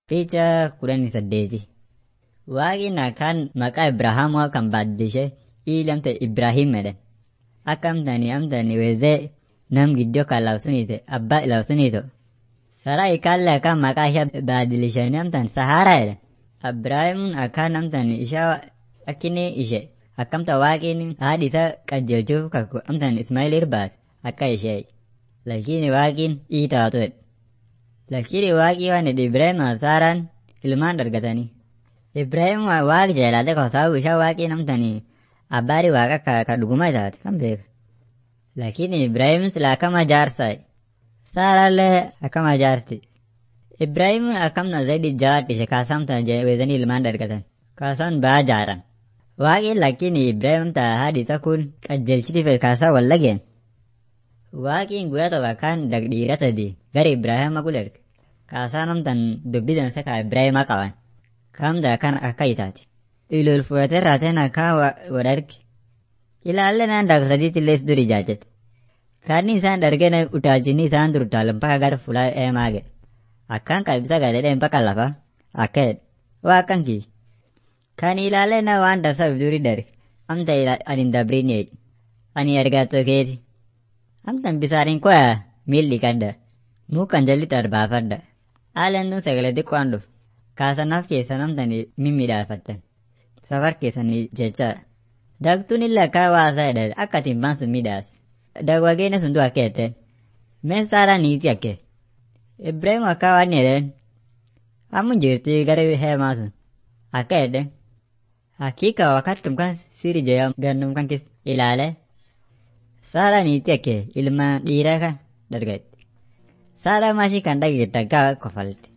Picha kudhanii saddeeti. Waaqni akkaan maqaa Ibrahaamoo kan baaddishee ili amta Ibraahim jedhan. Akka amtani amtani wezee nam giddoo kan labsuniite abbaa labsuniito. Saraa ikaalle akkaan maqaa ishee baaddilishanii amtan Saharaa jedhan. Ibraahimuun akkaan amtan ishaa akkini ishee akkamta waaqni haadhi isaa qajeelchuuf kakku amtan Ismaa'eel irbaate akka ishee. Lakini waaqin ii taatu jedhe. Lakini waaqii waan jedhe Ibraahimaaf Saaraan ilmaan dargatanii. Ibraahim waaqa jaalate kosaabu ishaa waaqii namtanii abbaari waaqa ka, ka dhuguma taate kan beeka. Lakini Ibraahim sila akkama jaarsa Saaraallee akkama jaarti. Ibraahimuun akkamna zaidi jawaadhi ishee kaasamta weezanii ilmaan dargatan. Kaasaan baa jaaran. Waaqin lakini Ibraahim ta haadhi isa kun qajeelchitiif kaasaa wal lageen. Waaqiin guyyaa tokko akkaan dhiira sadii gara Ibraahima kulerge. Kaasaan amtan dubbidan isa kaa Ibraahima qaban. Kamda kan akka itaati. Ilol fudhatee raateen akkaan wadarge. Ilaalle naan daaka sadiitti illee dur ijaajjate. Kaanni isaan dargeen utaalchinni isaan dur utaalan mpaka gara fulaa eemaa ga'e. Akkaan qabisa galee mpaka lafa akka jedhe. Waa akkan kiisi. Kan ilaalle na waan dasa duri darge. Amta ani dabrin jedhe. Ani argatoo keeti. Amtan bisaanin koya miilli kadda. Mukan jalli darbaafadda. Haalaan tun sagalee xiqqoon dhufu. Kaasanaaf keessan amtanii mimmiidhaafattan. Safar keessanii jecha. Dagtuun illee akka waasaa jedhan akka timbaan sun midhaas. Dagwageenya sun du'a akka jetteen. Meen saaraa niitii akka. Ibraahim akka waan jedheen. Ammun jirti gara heemaa sun. Akka jedheen. Hakika wakattum kan siri jee gannum kan kis ilaale. Saaraa niitii akka ilma dhiiraa kan dargatti. Saaraa maashii kan dhaggeetta gaa kofalte.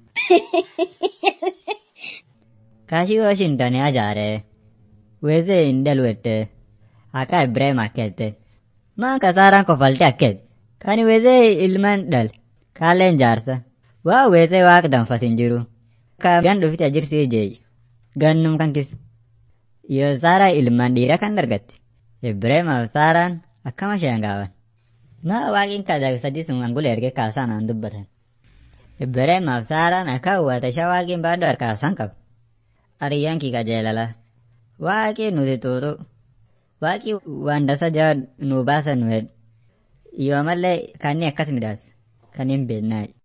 Kaashii Washington ajaare. Wezee indal wette. Akka Ibrahim akkette. Maan kasaaraan kofalte akket. Kani wezee ilman dal. Kaalleen jaarsa. Waa wezee waaqa danfatin jiru. Ka gan dhufite ajirsii jeeyi. Gannum kan kis. Yoo saaraa ilman dhiira kan dargatte. Ibrahimaaf saaraan akkama isheen gaaban. Maa waaqin kadaa sadii sun angula erge kaasaan aan dubbatan. Ibrahimaaf saaraan akka hawwata ishaa waaqin baaduu harkaasan qabu. Ariyyaan kii qajeelala. Waaqii nuti tuutu. Waaqii waan dasa jaa nu baasan nu Yoo mallee kanni akkas midhaas. Kan hin beeknaayi.